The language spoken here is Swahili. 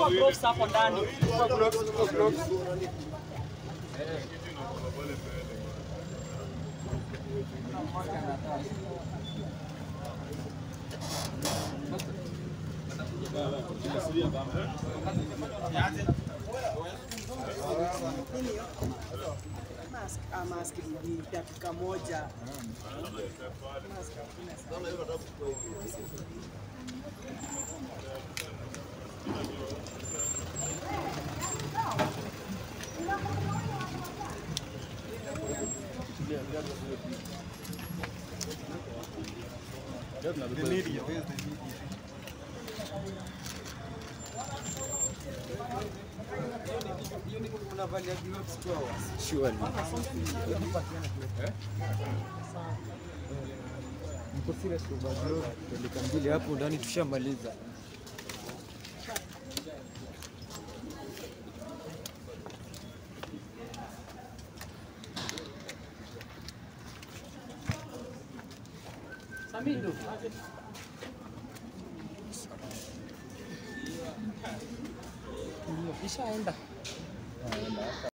Chukua gloves hapo ndani. Mask, ah, mask ni dakika moja. Mask hakuna sana. Mko serious kwa bro? Dakika mbili hapo ndani tushamaliza. Samindo. Ishaenda.